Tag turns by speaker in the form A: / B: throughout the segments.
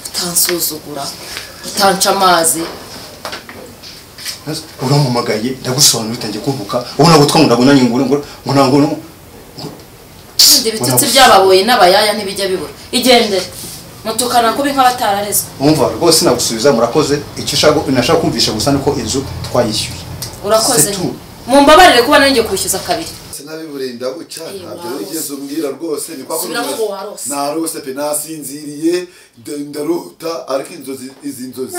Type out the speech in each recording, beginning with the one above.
A: utansuzugura utanca amazi
B: urampamagaye ndagusobanura bitangiye kuvuka ubu nagutwa ngo ndabona nyingure ngo ngo ntabwo ngo
A: ibyo bitsitsi by'ababoyi n'abayaya ntibijya bibura igendere mutukana kubi nk'abatararezwe
B: wumva rwose nagusubiza murakoze icyo ushaka nashaka kumvisha gusa ni uko inzu twayishyuye
A: urakoze
B: C'est tout.
A: mumbabarire kuba nari ngiye kwishyuza kabiri
C: sinabibureye ndabuca
A: Eh,
C: ntabyo
A: warose.
C: wigeze umbwira rwose ni kwa
A: Subiramo ngo warose.
C: narose pe nasinziriye nda- ndarota ariko inzozi izi nzozi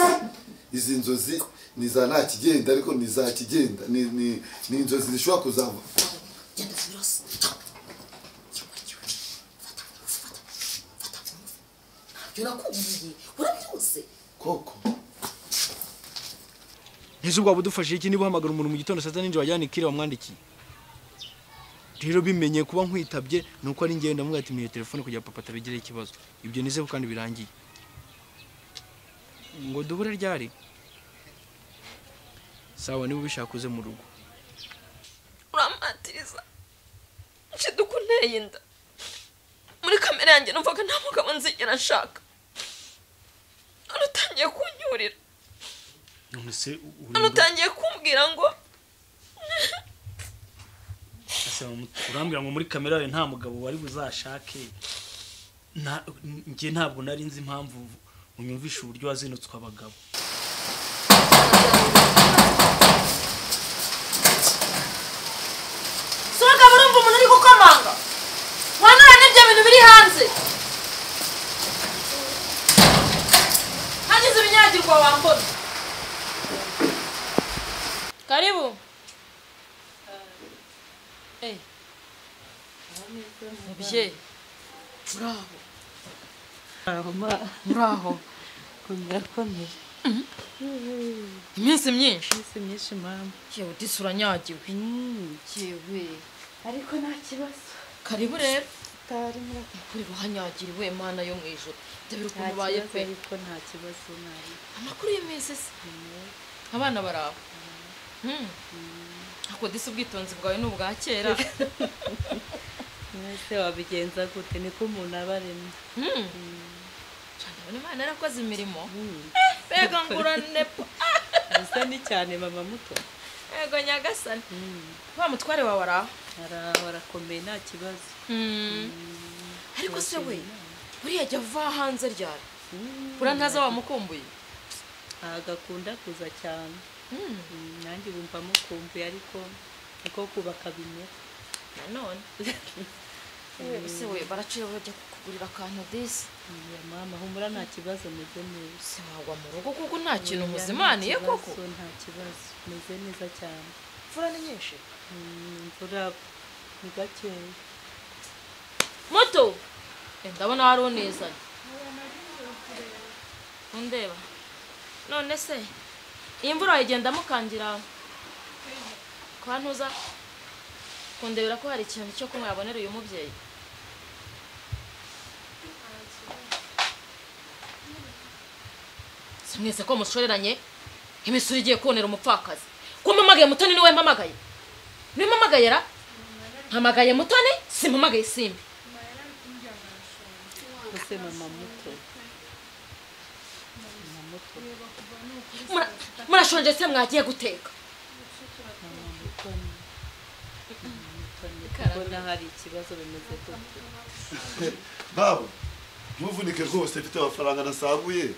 C: izi nzozi ni za nta kigenda ariko ni za kigenda ni ni ni inzozi zishobora kuzava
A: genda zirose ntabyo nakubwiye urabyose
C: koko
D: ese ubwo waba udufashije iki niba uhamagara umuntu mu gitondo saa sita n'injoro wajyana ikire wamwandikiye rero bimenye kuba nkwitabye ni uko ari ngenda ndamubwira ati mpiye telefone kugira papa atabigireho ikibazo ibyo nizeho kandi birangiye ngo duhure ryari sawa niba ubishaka uze mu rugo
E: urampatiriza nshiduka ukunteye inda muri kamere yanjye numvaga nta mugabo nzigera nshaka none utangiye kunyurira
D: none se
E: none utangiye kumbwira ngo
D: urambwira ngo muri kamera yawe nta mugabo wari buzashake njye ntabwo nari nzi impamvu unyumvisha uburyo wazinutswe abagabo
A: suragabo urumva umuntu uri gukomanga wanura n'ibyo bintu biri hanze hagize ibinyagirwa wambona karibu Eh, mubyeyi uraho uraho
F: murakomeye
A: iminsi myinshi
F: isi myinshi mama
A: yewe disi uranyagiwe
F: yewe ariko nta kibazo
A: karibu rero
F: utari murakomeye
A: kuri bahanyagiriwe mana yo mu ijoro ndabira
F: nta
A: ukuntu ubaye
F: kibazo
A: pe
F: ariko nta kibazo nari
A: amakuru y'iminsi se abana baraba Hmm. ako disi ubwitonzi bwawe ni ubwa kera
F: mwese wabigenza gute niko umuntu aba aremye
A: Hmm. cyane ubona imana yarakoze imirimo mbega ngurane pa
F: gusa ni cyane mama muto
A: mbega nyagasani
F: Mm.
A: wa mutware wawe araho
F: araho arakomeye nta kibazo
A: ariko se we buriya ajya ava hanze ryari buriya ntaza wamukumbuye
F: agakunda kuza cyane
A: Hmm.
F: Mm, nanjye wumva mukumbuye ariko niko kubaka bimera
A: nanone Yewe se we baracira bajya kukugurira akantu disi
F: ya mama humura nta kibazo meze neza
A: se wagwa mu rugo kuko nta kintu
F: Oya, nta
A: muzimaniye
F: kibazo,
A: koko
F: nta kibazo meze neza cyane
A: imfura ni nyinshi
F: Mm, imvura ni gakeya
A: moto Eh, ndabona wari unizanye undeba none se iyi mvura wayigenda mukangira kwa ntuza kundebera ko hari ikintu cyo kunywa yabonera uyu mubyeyi si mwese ko mushoreranye imisoro igiye kubonera umupfakazi ko mpamagaye mutoni niwe mpamagaye niwe mpamagaye ra mpamagaye mutoni simpamagaye simbi
F: ese mama muto mama muto
A: Mura- murashonje se mwagiye guteka
F: mama muto ni mama muto ni kubona hari ikibazo bimeze gute
C: babo ntuvunike rwose mfite amafaranga nasaguye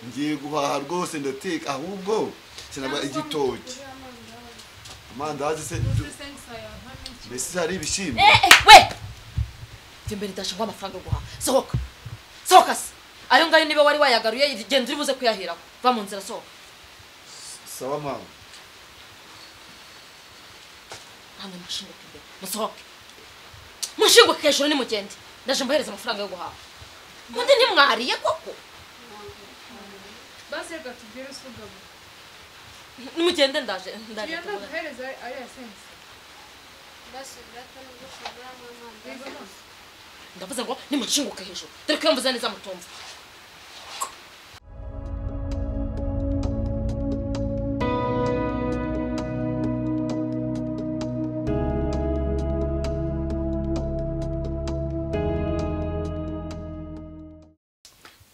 C: ngiye guhaha rwose ndateka ahubwo sinaba igitoki amandazi se mbese hari ibishyimbo
A: Eh, eh, we jya imbere ndashaka amafaranga yo guhaha sohoka sohoka se ayo ngayo niba wari wayagaruye genda uri buze kuyaheraho va mu nzira sohoka
C: sawa mama
A: hano mushinguke imbere musohoke mushinguke hejuru nimugende ndaje mbahereza amafaranga yo guhaha undi ntimwariye koko
G: basi reka tubwire usugabo
A: nimugende ndaje ndaje
G: tugenda duhereza ariya sense
H: Gracias.
G: bigamo
A: ndavuze ngo nimushinguke hejuru dore ko iyo mvuze neza mutumva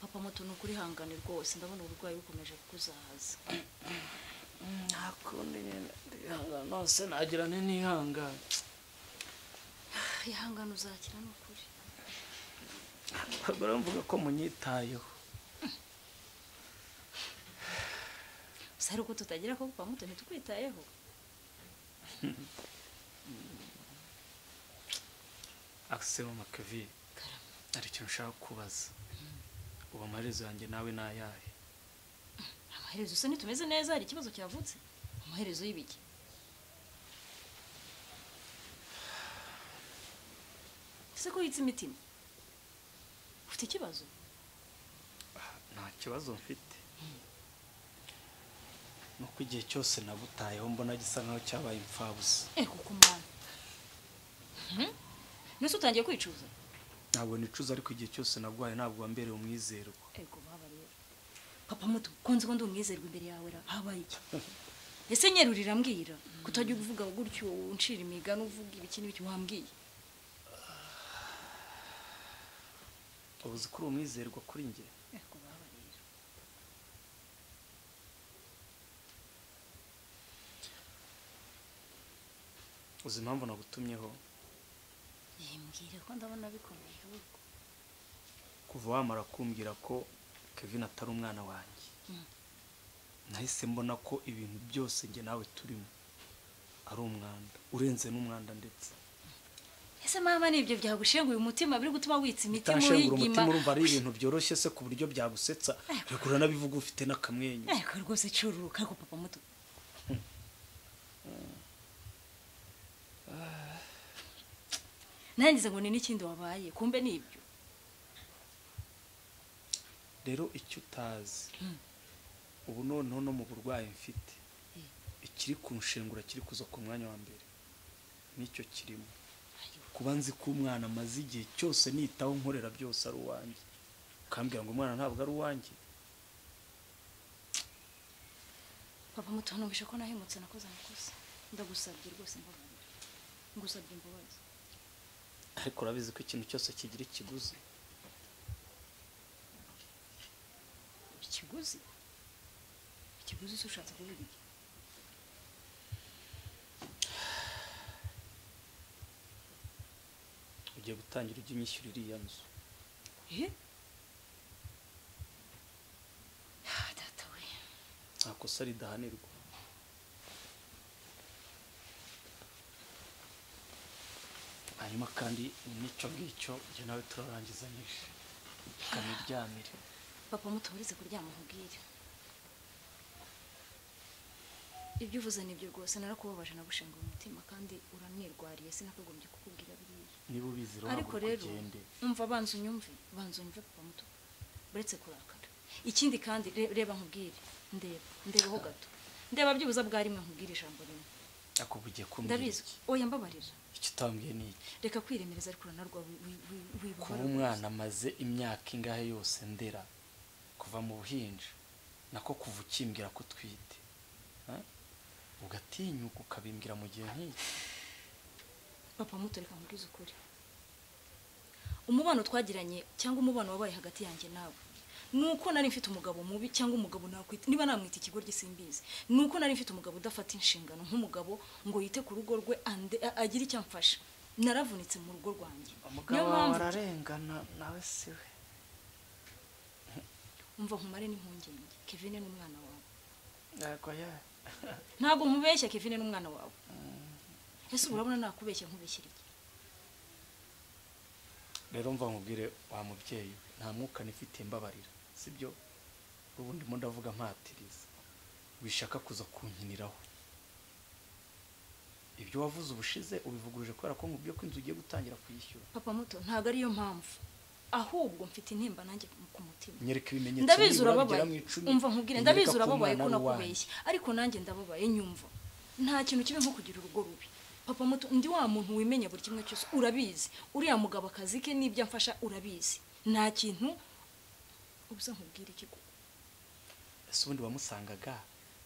I: papa muto ni uko urihangane rwose ndabona uburwayi bukomeje kukuzahaza
F: nta kundi nyine ndihangana nose nagira nti ntihangane
I: ihangane uzakira ni ukuri
F: abagore bavuga ko munyitayeho
I: gusa hari uko tutagira ko kwa muto ntitwitayeho
D: akisemo makavi hari ikintu ushaka kubaza ubu amaherezo yanjye nawe ni ayahe
I: amaherezo usa ntitumeze neza hari ikibazo cyavutse amaherezo y'ibiki ese ko yitse imitima ufite ikibazo
D: nta kibazo mfite nuko igihe cyose nagutayeho mbona gisa nkaho cyabaye imfabusa
I: eh kuko umwana nese utangiye kwicuza
D: ntabwo nicuza ariko igihe cyose nagwaye ntabwo wambereye umwizerwa
I: ego baba rero papa muto konzi ko ndi umwizerwa imbere yawe ra habaye iki ese nyeri uriramubwira kutajya uvuga gutyo uncira imigani uvuga ibiki n'ibiki wambwiye
D: uba uzi ko uri umwizerwa kuri njye
I: ego baba rero
D: uzi impamvu nagutumyeho
I: yimbwire ko ndabona bikomeye ahubwo
D: kuva wamara kumbwira ko kevin atari umwana wanjye nahise mbona ko ibintu byose njye nawe turimo ari umwanda urenze n'umwanda ndetse
I: ese mama nibyo byagushenguye umutima biri gutuma witsa imitima
D: utashengura
I: uyigima
D: umutima urumva ari ibintu byoroshye se ku buryo byagusetsa ariko uranabivuga ufite n'akamwenyu
I: ariko rwose cururuka ariko papa muto nangize ngo ni n'ikindi wabaye kumbe ni ibyo
D: rero icyo utazi ubu noneho no mu burwayi mfite ikiri kunshengura kiri kuza ku mwanya wa mbere nicyo kirimo kuba nzi ko umwana amaze igihe cyose nitaho nkorera byose ari uwanjye ukambwira ngo umwana ntabwo ari uwanjye
I: papa muto numvise ko nahemutse nakoze amakosa ndagusabye rwose mbabarira ngusabye imbabazi
D: ariko urabizi ko ikintu cyose kigira ikiguzi
I: ikiguzi ikiguzi se ushatse kuvuga iki
D: ugiye gutangira ujya unyishyura iriya nzu
I: Eh? Ah, data we
D: nta kosa ridahanirwa hanyuma kandi n'icyo ngicyo njye nawe turarangizanyije tukaniryamire
I: papa muto uretse kuryama nkubwire ibyo uvuze nibyo rwose narakubabaje nagushenguye umutima kandi uranirwariye sinakagombye kukubwira biriya
D: niba ubizi rero
I: ariko
D: ntabwo
I: rero
D: ugende
I: umva banza unyumve banza unyumve papa muto uretse kurakara ikindi kandi re- reba nkubwire ndeba ndebaho gato ndeba byibuze bwa rimwe nkubwire ijambo rimwe
D: ariko ubu ugiye kumbwira
I: ndabizi
D: iki
I: oya mbabarira
D: icyo utambwiye ni iki
I: reka kwiremereza ariko uranarwa wi- wi- wi- wibabara
D: kuba umwana amaze imyaka ingahe yose ndera kuva mu buhinja nako kuva ukimbwira ko utwite ha? ugatinyuka ukabimbwira mu gihe nk'iki
I: papa muto reka nkubwize ukuri umubano twagiranye cyangwa umubano wabaye hagati yanjye nawe ni uko nari mfite umugabo mubi cyangwa umugabo nakwita niba namwita ikigo simbizi ni uko nari mfite umugabo udafata inshingano nk'umugabo ngo yite ku rugo rwe ande- a- agire icyo amfasha naravunitse mu rugo rwanjye niyo
F: umugabo wawe
I: mpamvu
F: ararengana nawe si we
I: umva nkumare n'impungenge kevin ni umwana wawe
F: yego yewe
I: ntabwo nkubeshya kevin ni umwana wawe ese ubu urabona nakubeshya nkubeshyira iki
D: rero mva nkubwire wa mubyeyi we, nta mwuka nifitiye mbabarira sibyo ubundi mo ndavuga mpatiriza wishaka kuza kunkiniraho ibyo wavuze ubushize ubivuguruje kubera ko nkubwiye ko inzu ugiye gutangira kuyishyura
I: papa muto ntabwo ariyo mpamvu ahubwo mfite intimba nanjye ku mutima
D: nyereka ibimenyetso
I: ndabizi
D: nibura
I: urababaye
D: bigera mu icumi,
I: umva nkubwire
D: unyereka
I: ndabizi
D: ko
I: urababaye
D: umwana
I: ko
D: ari uwanjye.
I: nakubeshye ariko nanjye ndababaye nyumva nta kintu kibi nko kugira urugo rubi papa muto ndi wa muntu wimenya buri kimwe cyose urabizi uriya mugabo akazi ke n'ibyo amfasha urabizi nta kintu ubuze nkubwire iki koko
D: ese ubundi wamusangaga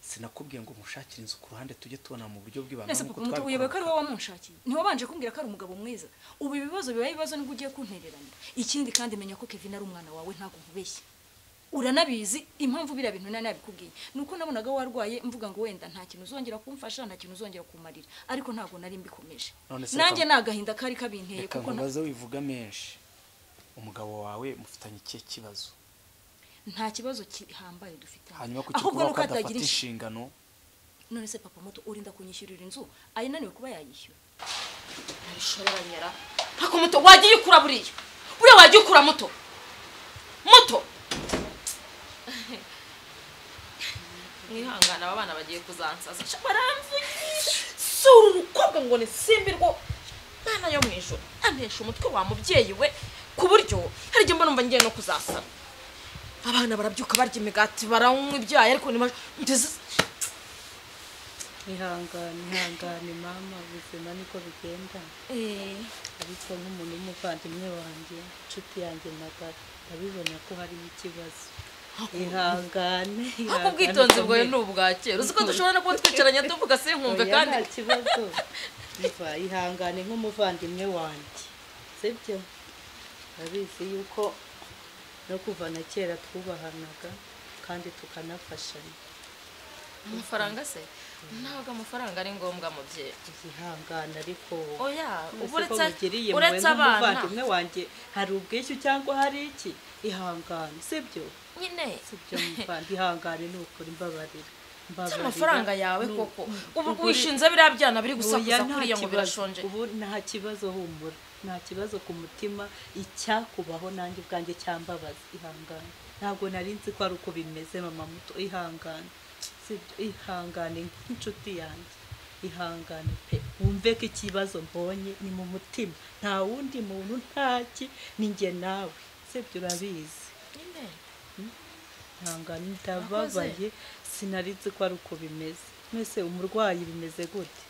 D: sinakubwiye ngo mushakire inzu ku ruhande tujye tubona mu buryo bw'ibanga
I: ese papa muto uyobewe ko ari wowe wamunshakiye ntiwabanje kumbwira ko ari umugabo mwiza ubu ibibazo bibaye ibibazo nibwo ugiye kuntererana ikindi kandi menya ko kevin ari umwana wawe ntabwo nkubeshye uranabizi impamvu biriya bintu nari nabikubwiye ni uko nabonaga warwaye mvuga ngo wenda nta kintu uzongera kumfasha nta kintu uzongera kumarira ariko ntabwo nari mbikomeje
D: None se
I: nanjye
D: reka-
I: ni agahinda kari kabinteye
D: reka
I: kuko nta-
D: nkubaze wivuga menshi umugabo wawe mufitanye ikihe kibazo
I: nta kibazo gihambaye dufite
D: hanyuma kuki
I: ahubwo
D: kuba
I: nuko
D: ko adafata
I: atagira icyo
D: inshingano
I: none se papa muto urinda kunyishyurira inzu ayinaniwe kuba yayishyura
A: ntabishoranyara hako muto wagiye ukura buriya buriya wagiye ukura muto muto mwihangane aba bana bagiye kuzansaza Sha, baramvugisha sura umukobwa ngo ni simbirwo mwana yo mu ijoro antesha umutwe wa mubyeyi we ku buryo hari igihe mbona umva ngiye no kuzasara abana barabyuka barya imigati baranywa ibyayi ariko niba
F: ihangane ihangane mama ubuzima niko bigenda ariko nk'umuntu w'umuvandimwe wanjye inshuti yanjye magara ndabibona ko harimo ikibazo ihangane
A: ariko
F: ihangane
A: ubwitonzi bwawe
F: ukomere.
A: ni ubwa kera uzi ko dushobora no kuba twicaranye tuvuga sinkumve
F: Oya,
A: kandi
F: nta kibazo Iva, ihangane nk'umuvandimwe wanjye sibyo urabizi yuko no kuva na kera twubahanaga kandi tukanafashanya
A: amafaranga se ntabwo amafaranga ari ngombwa mubyeyi
F: igihangane ariko
A: oya
F: Mbese
A: ubu
F: ko
A: uretse
F: mugiriye mwe
A: uretse abana
F: nk'umuvandimwe wanjye hari ubwishyu cyangwa hari iki ihangane sibyo
A: nyine
F: sibyo muvandi ihangane ni ukuri mbabarira mbabarira
A: amafaranga yawe
F: Ni-
A: koko ubu
F: Ugure-
A: wishinze biriya byana biri
F: Oya,
A: gusakuza
F: nta
A: kuriya ngo
F: kibazo.
A: birashonje
F: ubu nta kibazo humura nta kibazo ku mutima icyakubaho nanjye ubwanjye cyambabaza ihangane ntabwo nari nzi ko ari uko bimeze mama muto ihangane sibyo ihangane nk'inshuti yanjye ihangane pe wumve ko ikibazo mbonye ni mu mutima nta wundi muntu ntaki ni njye nawe sibyo urabizi
A: nyine
F: ihangane ndababaye sinari nzi ko ari uko bimeze mwese umurwayi bimeze gute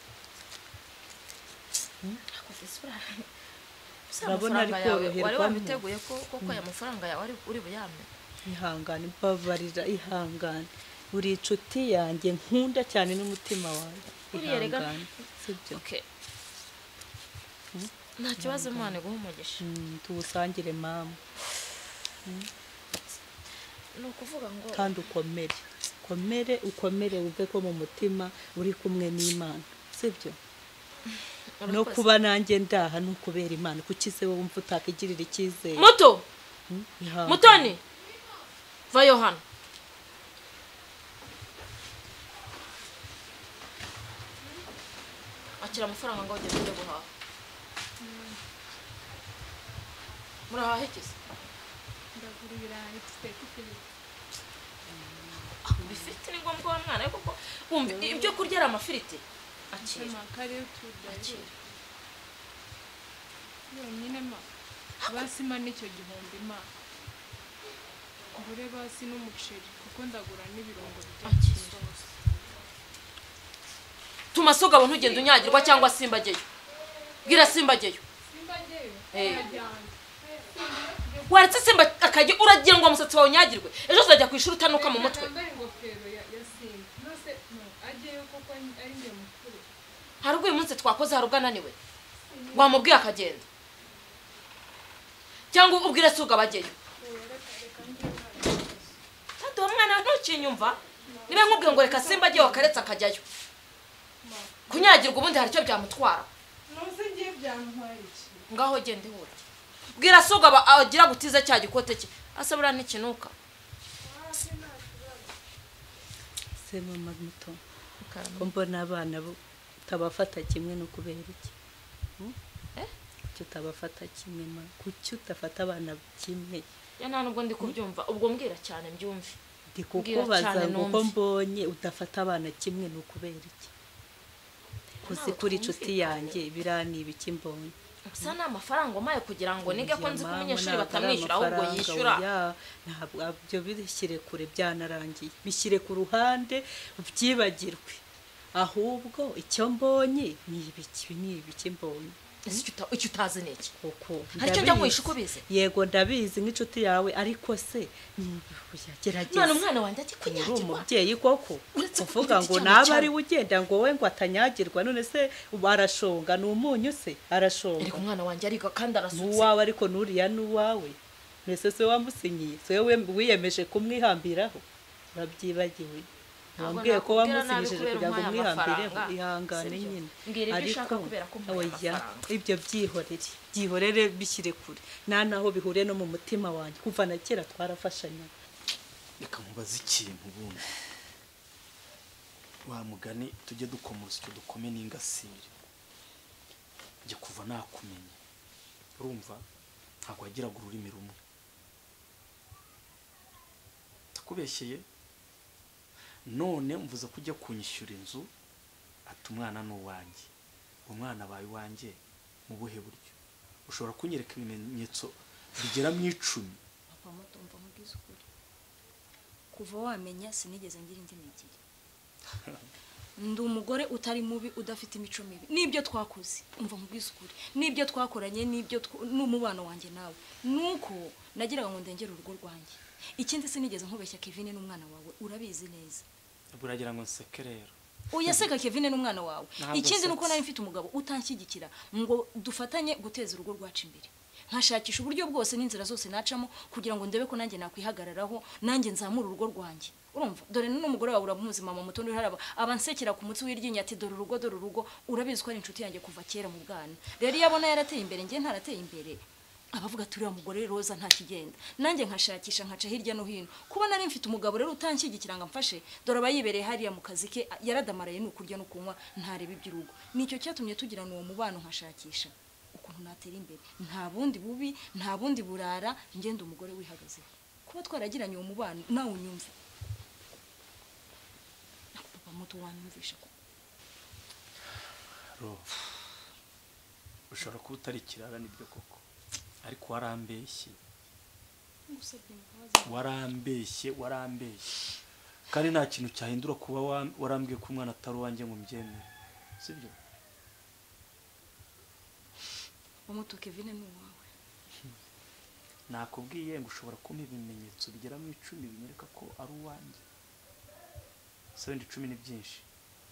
A: gusa
F: Urabona
A: amafaranga
F: ari
A: yawe wari
F: koroherwamo.
A: wabiteguye ko koko aya mafaranga yawe ari- uri buyame
F: ihangane mbabarira ihangane uri inshuti yanjye nkunda cyane n'umutima wawe
A: Buriya rega-
F: ihangane sibyo
A: Okay. nta kibazo imana iguha umugisha
F: Mm, tuwusangire mama
A: ni ukuvuga ngo
F: kandi ukomere ukomere ukomere wumve ko mu mutima uri kumwe n'imana sibyo no
A: urakoze.
F: kuba nanjye ndaha ni ukubera imana kuki se wowe wumva utakigirira icyizere
A: muto
F: Mm, ihangane.
A: mutoni vayo hano akira amafaranga ngo ugende ujye guhaha murahaha iki se
G: ndagura ibirayi dufite ifiriti
A: bifite ni ngombwa wa mwana we kuko wumva ibyo kurya ari amafiriti akira
G: amakare y'utudayi
A: akira
G: yonyine ma basima n'icyo gihumbi ma ngure basi n'umuceri kuko ndagura n'ibirungo
A: Akira.
G: by'isosi
A: tuma sogabo ntugende unyagirwa cyangwa simbageyo bwira simbageyo
G: simbageyo
A: Eh.
G: arajyana
A: waretse simba akajya uragira ngo umusatsi wawe unyagirwe ejo uzajya ku ishuri utanuka mu mutwe
G: yambaye ingofero ya ya simba nose no ajyeyo kuko ari- ari njye mukuru
A: hari ubwo uyu munsi twakoze hari ubwo ananiwe wamubwiye akagenda cyangwa ubwire suga bajyeyo kandi uwo mwana ntukinyumva niba nkubwiye ngo reka simba ajyeyo akaretse akajyayo kunyagirwa ubundi hari icyo byamutwara
G: nose ngiye byantwaye iki
A: ngaho genda ihura bwira suga aba- agira gutize cya gikote cye asa buriya ntikinuka
F: se mama muto ko mbona abana bo utabafata kimwe no kubera iki Hmm? kuki utabafata kimwe ma kuki utafata abana kimwe
A: ya nta nubwo ndi kubyumva ubwo mbwira cyane mbyumve
F: ndi
A: Mbwira
F: kukubaza
A: cyane
F: ngo uko
A: numve.
F: mbonye udafata abana kimwe ni ukubera iki kuzi
A: Ntabwo
F: kuri inshuti
A: twumvikanye.
F: yanjye biraniba iki mbonye
A: gusa ni amafaranga umaye kugira ngo nige ko nzi ko
F: Yamama,
A: umunyeshuri
F: ntabwo ari
A: batamwishyura ahubwo
F: amafaranga,
A: yishyura
F: oya, ntabwo ibyo bishyire kure byanarangiye bishyire ku ruhande byibagirwe ahubwo icyo mbonye ni ibiki ibi ni ibiki mbonye
A: ese icyo uta- icyo utazi ni iki
F: koko
A: Hari icyo njya nkuhisha uko ubizi?
F: yego ndabizi nk'inshuti yawe ariko se oya,
A: none
F: gerageza
A: umwana wanjye ati
F: uri
A: kunyagirwa
F: umubyeyi koko
A: Uretse ko
F: uvuga
A: ufite
F: ngo
A: icyaha
F: naba
A: cyane.
F: ari we ugenda ngo we ngo atanyagirwa none se ubu arashonga ni umunyu se arashonga
A: ariko umwana wanjye ariga kandi arasutse
F: n'uwawe ariko n'uriya n'uwawe mbese se wamusinyiye se wowe wiyemeje kumwihambiraho urabyibagiwe wambwiye ko wamusinyishije kugira ngo umwihambireho ihangane nyine
A: Mbwira ibyo ushaka kubera ko mbaye
F: oya
A: amafaranga.
F: ibyo byihorere byihorere bishyire kure nta naho bihuriye no mu mutima wanjye kuva na kera twarafashanyaga
D: reka nkubaze ikintu ubundi wa mugani tujye dukoma urusyo dukome n'ingasire njye kuva nakumenye urumva ntabwo wagiraga ururimi rumwe ndakubeshyeye none mvuze ko ujya kunyishyura inzu ati umwana ni uwanjye umwana abaye uwanjye mu buhe buryo ushobora kunyereka ibimenyetso bigera mu icumi
I: papa muto mva nkubwiza ukuri kuva wamenya sinigeze ngira indi migire ndi umugore utari mubi udafite imico mibi n'ibyo twakoze mva nkubwiza ukuri n'ibyo twakoranye n'ibyo tw- n'umubano wanjye nawe nuko nagiraga ngo ndengere urugo rwanjye ikindi sinigeze nkubeshya kevine n'umwana wawe urabizi neza
D: buragira ngo nseke rero
I: uyaseka kevine n'umwana wawe
D: Ntabwo
I: ikindi ni uko
D: nsetse.
I: nari mfite umugabo utanshyigikira ngo dufatanye guteza urugo rwacu imbere nkashakisha uburyo bwose n'inzira zose nacamo kugira ngo ndebe ko nanjye nakwihagararaho nanjye nzamure urugo rwanjye urumva dore n'umugore wawe uramuzi mama muto nturi haraba abansekera ku mutsi w'iryinyo ati dore urugo dore urugo urabizi ko ari inshuti yanjye kuva kera mu bwana rero iyo abona yarateye imbere njye ntarateye imbere abavuga ati uriya mugore roza nta kigenda nanjye nkashakisha nkaca hirya no hino kuba nari mfite umugabo rero utanshyigikira ngo amfashe dore aba yibereye hariya mu kazi ke yaradamaraye ni ukurya no kunywa ntareba iby'urugo nicyo cyatumye tugirana uwo mubano nkashakisha ukuntu natera imbere nta bundi bubi nta bundi burara ngenda umugore wihagazeho kuba twaragiranye uwo mubano nawe unyumve Ariko papa muto wanyumvisha ko
D: ro ushobora kuba utari ikirara nibyo koko ariko warambeshye
I: ngusabye imbabazi
D: warambeshye warambeshye kandi nta kintu cyahindura kuba wa- warambwiye ko umwana atari uwanjye ngo mbyemere sibyo
I: umuto kevine ni uwawe
D: nakubwiye ngo ushobora kumpa ibimenyetso bigera mu icumi binyereka ko ari uwanjye se wenda icumi ni byinshi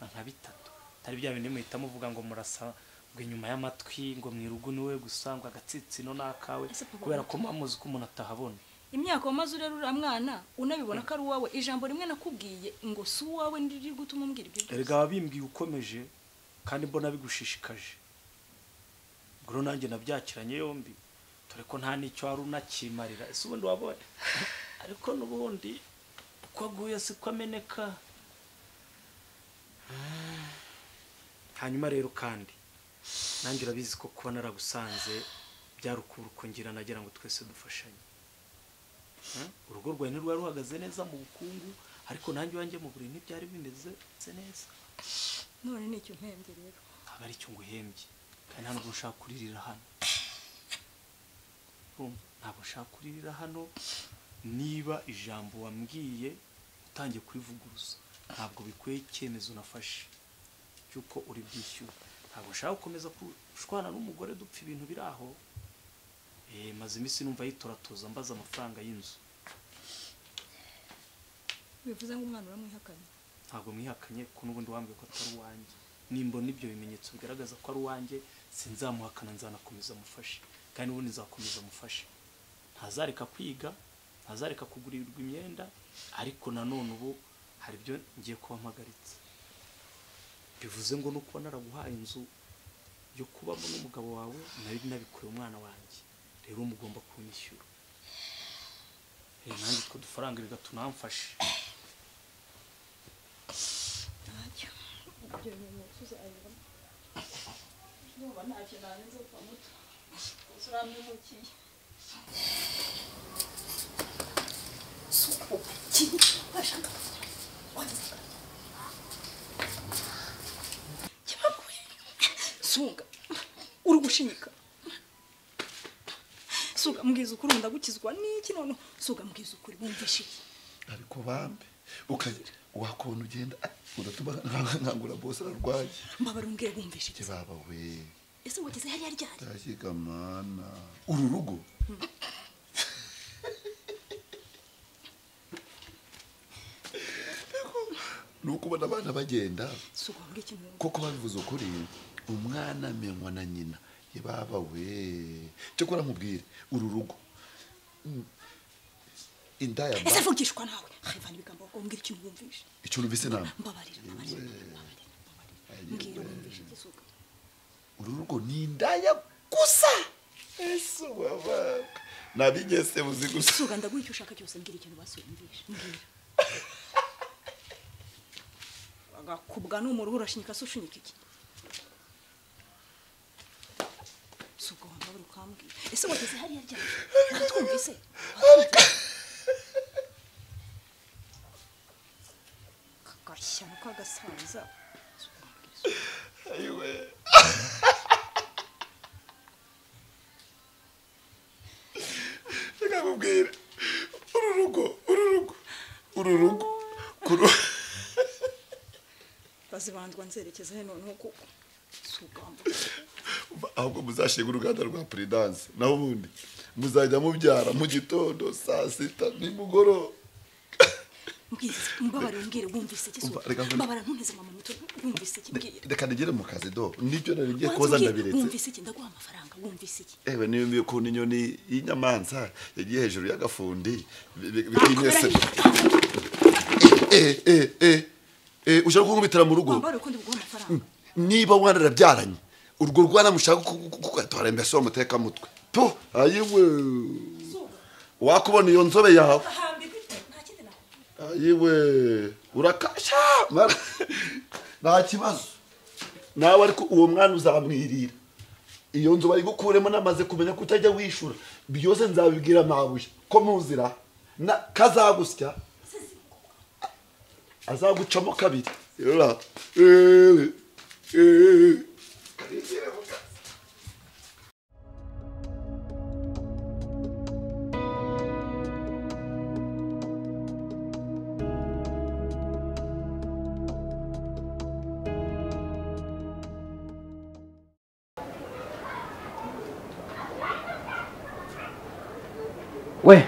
D: na nka bitatu atari bya bindi muhita muvuga ngo murasa ngo inyuma y'amatwi ngo mu irugu ni we gusa ngo agatsitsino ni akawe
I: Ese papa
D: kubera
I: muto.
D: ko muba ko umuntu atahabona
I: imyaka wamaze urerura mwana unabibona ko ari uwawe ijambo rimwe nakubwiye ngo si uwawe ndiriri gutuma umbwira ibyo byose.
D: erega wabimbwiye ukomeje kandi mbona bigushishikaje ubwo rero nanjye nabyakiranye yombi dore ko nta n'icyo wari unakimarira ese ubundi wabonye ariko n'ubundi uko aguye siko ameneka Ah. hanyuma rero kandi nanjye urabizi ko kuba naragusanze byari ukurukungira nagira ngo twese dufashanye Hmm? urugo rwawe ntirwari ruhagaze neza mu bukungu ariko nanjye iwanjye mu buriri ntibyari bimeze neza
I: none ni icyo mpembye rero
D: ntabwo ari icyo nguhembye kandi nta nubwo nshaka kuririra hano Urumva? ntabwo nshaka kuririra hano niba ijambo wambwiye utangiye kurivuguruza ntabwo bikwiye icyemezo nafashe cy'uko uri bwishyure ntabwo nshaka gukomeza gushwana n'umugore dupfa ibintu biri aho Eh, maze iminsi numva yitoratoza mbaza amafaranga y'inzu
I: bivuze ngo umwana uramwihakanye
D: ntabwo mwihakanye ko n'ubundi wambwiye ko atari uwanjye nimbona ibyo bimenyetso bigaragaza ko ari uwanjye sinzamuhakana nzanakomeza amufashe kandi n'ubundi nzakomeza amufashe ntazareka kwiga ntazareka kugurirwa imyenda ariko nanone ubu hari ibyo ngiye kuba mpagaritse bivuze ngo nuko naraguhaye inzu yo kubamo n'umugabo wawe nari nabikuye umwana wanjye rero mugomba kunyishyura Eh, nanjye utwo dufaranga reka tunamfashe
I: sunga uri gushinyika suga mbwiza ukuri ubu ndagukizwa n'iki noneho suga mbwiza ukuri wumvishe iki
C: ariko bambe ukagira wakubona ugenda ah, uratuma nka- nkangura bose ararwaye
I: mbabare umbwire wumvishe
C: Ke
I: iki
C: baba we
I: ese ngo ngeze hariya ryari
C: tashyiga mana uru rugo ni ukubona abana bagenda
I: suga wambwire ikintu wumva
C: koko babivuze ukuri umwana amenywa na nyina ye baba we cyakora nkubwire uru rugo indaya mba
I: ese mvugishwa nawe hevana ibigambo ngo mbwira icyo mwumvishe
C: icyo numvise inama
I: mbabarira mbabarira mbabarira mbabarira mbwira mwumvishe igisuka
C: uru rugo ni indaya gusa ese wabana nabigese buzi gusa
I: suga ndaguha icyo ushaka cyose mbwira ikintu basumvishe mbwira agakubwa n'umuruhu urashinyika se ushinyika iki suga wambabura ukambwira ese wageze hariya ryari natwumvise kagashyano k'agasaza Suga, mbwira isuku.
C: ayiwe reka nkubwire uru rugo uru rugo uru rugo kuru
I: bazibandwa nzerekeza he noneho kuko sugamba
C: ahubwo muzashinga uruganda rwa puridanse naho ubundi muzajya mubyara mu gitondo saa sita nimugoroba
I: mbwize mbabarira umbwire wumvise iki
C: Umva, reka
I: suga
C: nkubwire.
I: mbabara ntunteze mama muto wumvise iki mbwira
C: reka nigere mu kazi do nibyo nari ngiye
I: Wanze
C: koza
I: umbwire,
C: ndabiretse
I: wumvise iki ndaguha amafaranga wumvise iki
C: ewe niyo ukuntu inyoni y'inyamanza yagiye hejuru y'agafundi bi- bi- bikinyese Eh, eh, eh, eh, ushaka kunkubitira mu rugo
I: wambare uko ndiguha amafaranga
C: niba wararabyaranye urwo rwana mushaka kugatora mbese wa muteka mutwe po ayiwe wakubona iyo nzobe yawe ayiwe urakasha mara- nta kibazo nawe ariko uwo mwana uzamwirira iyo nzu bayigukuremo namaze kumenya ko utajya wishura byose nzabibwira mabuye ko muzira na kazagusya azagucamo kabiri Yora. Eh, eh.
J: we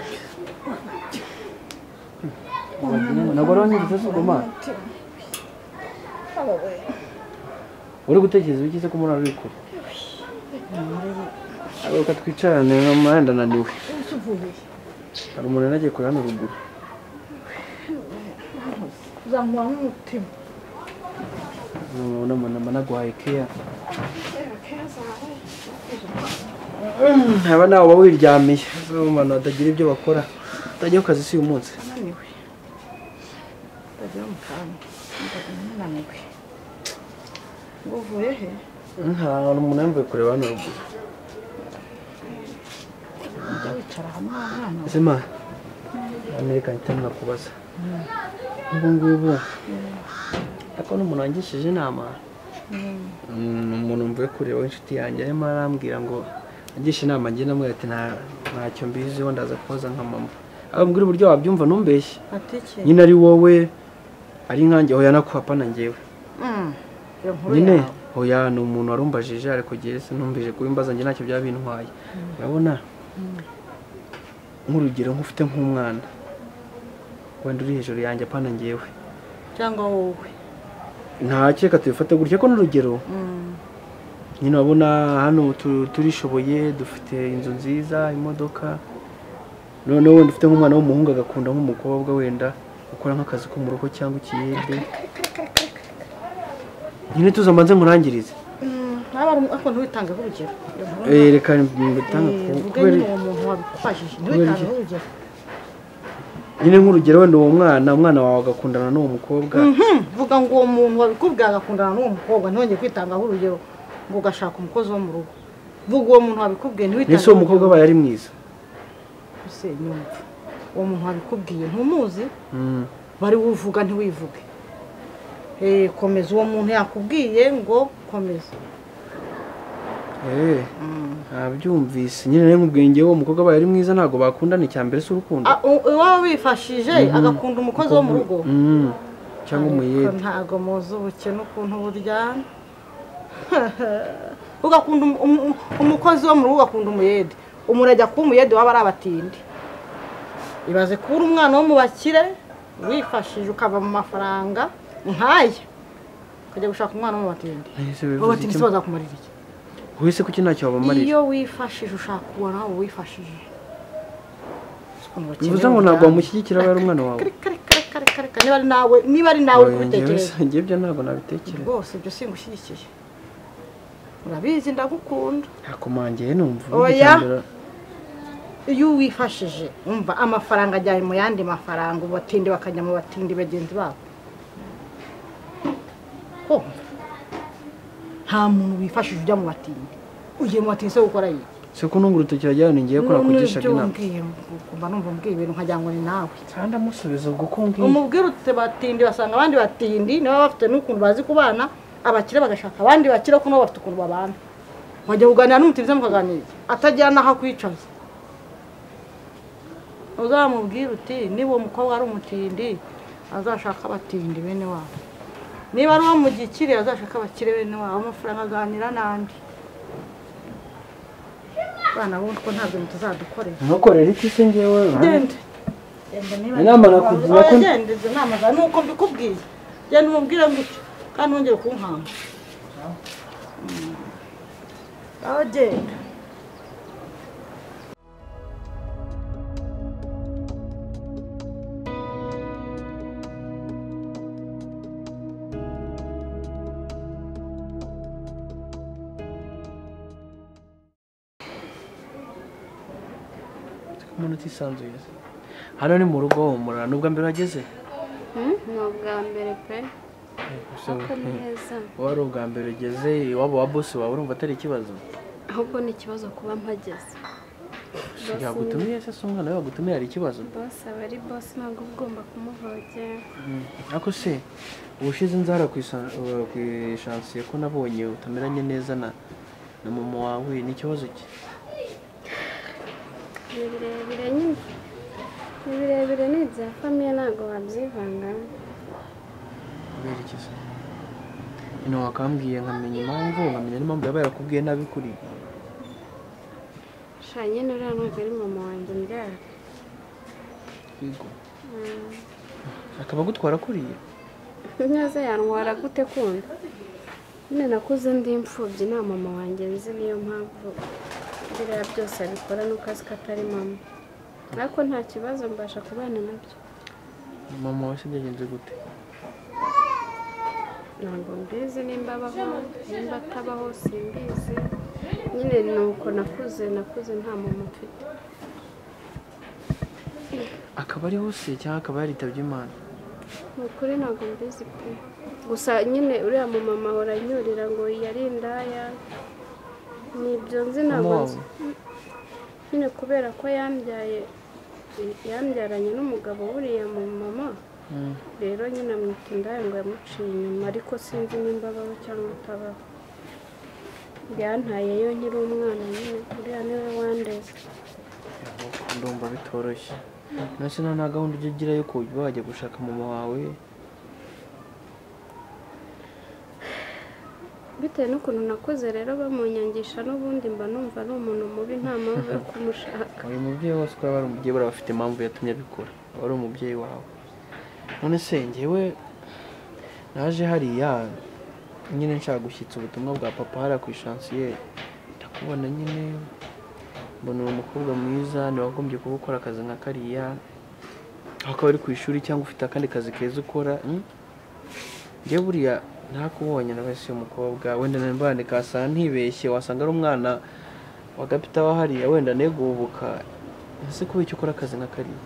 J: nagora wanyeretse si ugomana uri gutekereza ukize ko muri ari kure reka twicarane no mwenda naniwe hari umuntu nagiye kure hano ruguru
K: uzamura n'umutima
J: nabona mama naguhaye keya aba nawe uba wiryamiye zo abantu batagira ibyo bakora utajya ku kazi si uyu munsi
K: ananiwe ndagira mu kantu ndananiwe ngo uvuye he
J: nta umuntu yambaye kureba hano ruguru
K: ujya wicara hamwe hano
J: ese ma amerika mpita ninakubaza ubu ngubu ariko n'umuntu wangishije inama ni umuntu mvuye kureba w'inshuti yanjye arimo arambwira ngo angishe inama njye namubwira ati "Nta- ntacyo mbiziho ndaza kubaza nka mama abambwira uburyo wabyumva ntumbeshye
K: atekeye
J: nyine ari wowe ari nkanjye hoya nakuhapa na njyewe
K: iyo nkuru
J: nyine
K: yawe
J: hoya ni umuntu warumbajije ariko jyewe sinumvije kubimbaza njye ntacyo byaba bintwaye urabona nk'urugero nk'ufite nk'umwana wenda uri hejuru yanjye apana njyewe
K: cyangwa wowe
J: ntakeka tubifata gutya ko n'urugero nyine urabona hano tu- turishoboye dufite inzu nziza imodoka noneho wenda ufite nk'umwana w'umuhungu agakunda nk'umukobwa wenda ukora nk'akazi ko mu rugo cyangwa ikiyede nyine tuzamanze nkurangirize
K: ntaba ariko ntiwitangeho urugero iyo nkuru
J: Eh, reka mbitanga
K: Eh,
J: ku-
K: mvuge
J: kubera
K: nyine uwo muntu wabikubajije
J: kubera iki?
K: ntiwitangeho urugero
J: nyine nk'urugero wenda uwo mwana umwana wawe agakundana n'uwo mukobwa
K: Mhm, vuga ngo uwo muntu wabikubwiye agakundana n'uwo mukobwa ntihongeye kwitangaho urugero ngo ugashaka umukozi wo mu rugo vuga uwo muntu wabikubwiye
J: ese uwo mukobwa abaye ari mwiza
K: ese nyumva uwo muntu wabikubwiye ntumuzi
J: Mm.
K: bari wuvuga ntiwivuge Eh, komeza uwo muntu yakubwiye ngo komeza
J: Eh, nabyumvise nyine rero nkubwiye njyewe uwo mukobwa abaye ari mwiza ntabwo bakundana icya mbere si urukundo
K: Ah, u- uwaba wifashije
J: Mhm.
K: agakunda umukozi wo mu rugo
J: Mm, cyangwa
K: ariko
J: umuyede
K: ntago muzi ubukene ukuntu buryana ugakunda umu- umu- umu- umukozi wo mu rugo ugakunda umuyede umuntu ajya kuba umuyede waba ari abatindi ibaze kuba uri umwana wo mu bakire wifashije ukava mu mafaranga nk'aya ukajya gushaka umwana wo mu batindi
J: Nahise
K: abo
J: bivuze
K: batindi
J: iki?
K: se bazakumarira iki
J: uhise kuki ntacyo wabamarira
K: iyo wifashije ushaka kubona uwifashije
J: bivuze ngo ntabwo wamushyigikira aba ari umwana wawe
K: Reka niba ari nawe niba ari nawe uri
J: Oya, njyewe
K: kubitekereza
J: si- njye ibyo ntabwo nabitekereza
K: rwose ibyo singushyigikiye urabizi ndagukunda
J: nakumangiye numva ubundi
K: Oya.
J: icya mbere-
K: iyo uwifashije umva amafaranga ajyanye mu yandi mafaranga ubu batindi bakajya mu batindi bagenzi babo ko nta muntu wifashije ujya mu batindi ugiye mu batindi se gukora iki
J: se ko ntunga urutoki urajyaho ni ngewe ko nakugishaga
K: N'ibyo
J: inama
K: umbwiye, mba numva umbwiye ibintu nkagira ngo ni nawe
J: kandi amusubiza ubwo ko mbwiye
K: umubwire uti batindi basanga abandi batindi niba bafite n'ukuntu bazi kubana abakire bagashaka abandi bakire ko nabo bafite ukuntu babana wajya kuganira n'umutiriza mukaganira atagira n'aho akwicaza uzamubwire uti niba uwo mukobwa ari umutindi azashaka abatindi bene wabo niba ari uwo mu gikire azashaka abakire bene wabo amafaranga aganira n'andi abana bundi ko ntabwo tuzadukorera
J: ntukorere iki se ngewe
K: Genda.
J: Inama nakugira ko-
K: Genda izo nama zawe nuko mbikubwiye genda umubwire gutyo kandi wongere kunkanga Mm. Aho genda
J: umuntu utisanzuye hano ni mu rugo humura nubwo mbere wageze
H: Hmm? Ni ubwa mbere pe Ariko ni heza.
J: uba ari ubwa mbere ugeze iwabo wa bosi wawe urumva atari ikibazo
H: ahubwo ni ikibazo kuba mpageze Boss
J: yagutumiye se si umwana we wagutumiye hari ikibazo
H: boss aba ari boss ntabwo uba ugomba kumuvogera
J: Mm, ariko se ubushize nzara ku isa- uh, ku ishansiye ko nabonye utameranye neza na na mama wawe ni ikibazo ki
H: ni birebire nyine ni birebire ni ibya famiye ntabwo wabyivangamo
J: kubera iki se ino wakambwiye nkamenya impamvu nkamenya n'impamvu yaba yarakubwiye nabi kuri
H: sha nyine uriya ntabwo ari mama wanjye mbyara
J: yego
H: Mm.
J: akaba agutwara kuriya
H: neza yantwara gute kundi nyine nakuze ndi imfubyi nta mama wanjye nzi niyo mpamvu biriya byose abikora nuko azi ko atari mama ariko nta kibazo mbasha kubana nabyo
J: mama wawe se byagenze gute
H: ntabwo mbizi nimba abaho nimba atabaho simbizi nyine ni uko nakuze nakuze nta mama mfite
J: akaba ariho se cyangwa akaba yaritabye imana
H: ni ukuri ntabwo mbizi pe gusa nyine uriya mumama ahora anyurira ngo yari indaya ni ibyo nzi ntabwo
J: Mama
H: nzi nyine kubera ko yambyaye yambyaranye n'umugabo buriya mu mama
J: Mm.
H: rero nyine amwita indaya ngo yamuciye inyuma ariko sinzi nimba abaho cyangwa atabaho yantaye yo nkiri umwana nyine uriya niwe wandeze
J: ndumva bitoroshye nasi nta na gahunda ujya ugira yo kuba wajya gushaka mama wawe
H: bitewe n'ukuntu nakuze rero bamunyangisha n'ubundi mba numva ari umuntu mubi nta mpamvu yo kumushaka
J: uyu mubyeyi wose uko yaba ari umubyeyi buriya aba afite impamvu yatumye abikora aba ari umubyeyi wawe none se njyewe naje hariya nyine nshaka gushyitsa ubutumwa bwa papa hariya ku ishansiyeri ndakubona nyine mbona uwo mukobwa mwiza ntiwagombye kuba ukora akazi nka kariya aho ukaba uri ku ishuri cyangwa ufite akandi kazi keza ukora mm? njyewe buriya ntakubonye nawe si umukobwa wenda nanone kasanga ntibeshye wasanga ari umwana wa gapita wa hariya wenda negubuka ese kuba icyo ukora akazi nka kariya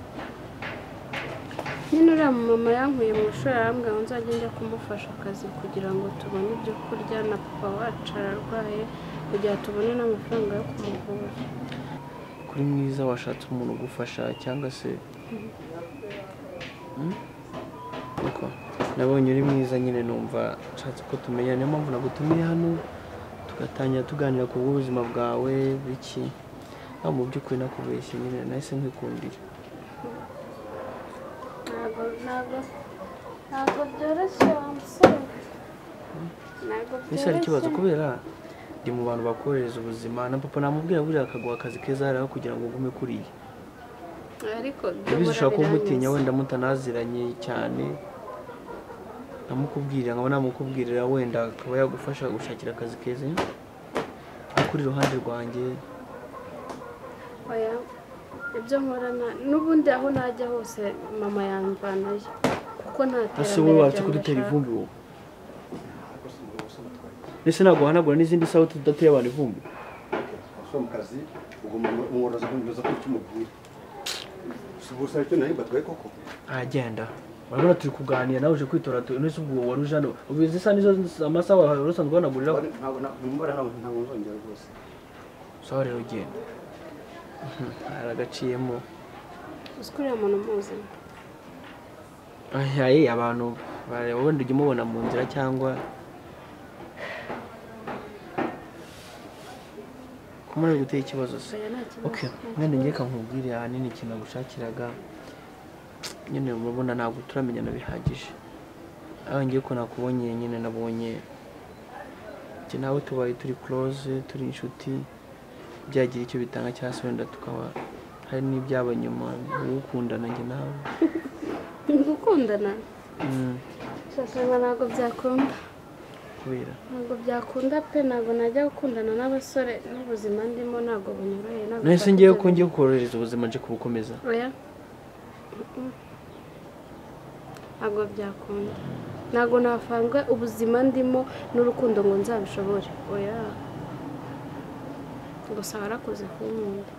H: nyine uriya mumama yankuye mu ishuri arambwira ngo nzajya njya kumufasha akazi kugira ngo tubone ibyo kurya na papa wacu ararwaye kugira ngo tubone n'amafaranga yo kumuvura
J: kuri mwiza washatse umuntu ugufasha cyangwa se Mm? Uko? nabonye uri mwiza nyine numva nshatse ko tumenya niyo mpamvu nagutumiye hano tugatangira tuganira ku bw'ubuzima bwawe biki aho mu by'ukuri nakubeshye nyine nahise nkwikundira
H: ntabwo ntabwo ntabwo byoroshye wa musore ntabwo
J: ese hari ikibazo kubera ndi mu bantu bakorohereza ubuzima na papa namubwira buriya akaguha akazi keza hariya kugira ngo ugume kuriya
H: ariko
J: yabizi ushobora kuba umutinya
H: biranyuze.
J: wenda mutanaziranye cyane namukubwirira nkaba namukubwirira wenda akaba yagufasha gushakira akazi keza ariko uri iruhande rwanjye
H: oya ibyo nkorana n'ubundi aho najya hose mama yamvanayo kuko nta
J: ese wowe
H: terambere
J: watse kudutera
H: ryamufasha
J: ivumbi wowe ese ntabwo uhanagura n'izindi sawa tudateye abantu ivumbi
B: so mu kazi ugomba umworozi kumviriza ko icyo umubwira si ubusa icyo nawe mbatwaye koko
J: aragenda urabona turi kuganira nawe uje kwitora tu nese ubwo wari uje hano ubu izi sa nizo amasaha wari usanzwe uhanaguriraho
B: ntabwo ntabwo ntabwo ntabwo nzongera rwose
J: sawa rero genda hari agaciyemo
H: uzi ko uriya muntu muzi
J: ayaye abantu bareba wenda ujya umubona mu nzira cyangwa kumara gutera ikibazo se
H: Oya, nta kibazo.
J: ok mwene njye kankubwire ahanini ikintu nagushakiraga nyine murabona ntabwo turamenyana bihagije aho ngiye ko nakubonye nyine nabonye njye nawe tubaye turi close turi inshuti byagira icyo bitanga cyangwa se wenda tukaba hari n'ibyaba nyuma ugukundana njye nawe
H: ni gukundana
J: Mm,
H: shashanga ntabwo byakunda
J: kubera
H: ntabwo byakunda pe ntabwo najya gukundana n'abasore n'ubuzima ndimo ntabwo bunyoroheye ntabwo
J: nahise
H: nshaka
J: ngiye
H: ibyo
J: ko ngiye kukorohereza ubuzima nje kubukomeza
H: bintu. oya Mm-mm. ntabwo byakunda ntabwo nafanga ubuzima ndimo n'urukundo ngo nzabishobore oya gusa warakoze kunkunda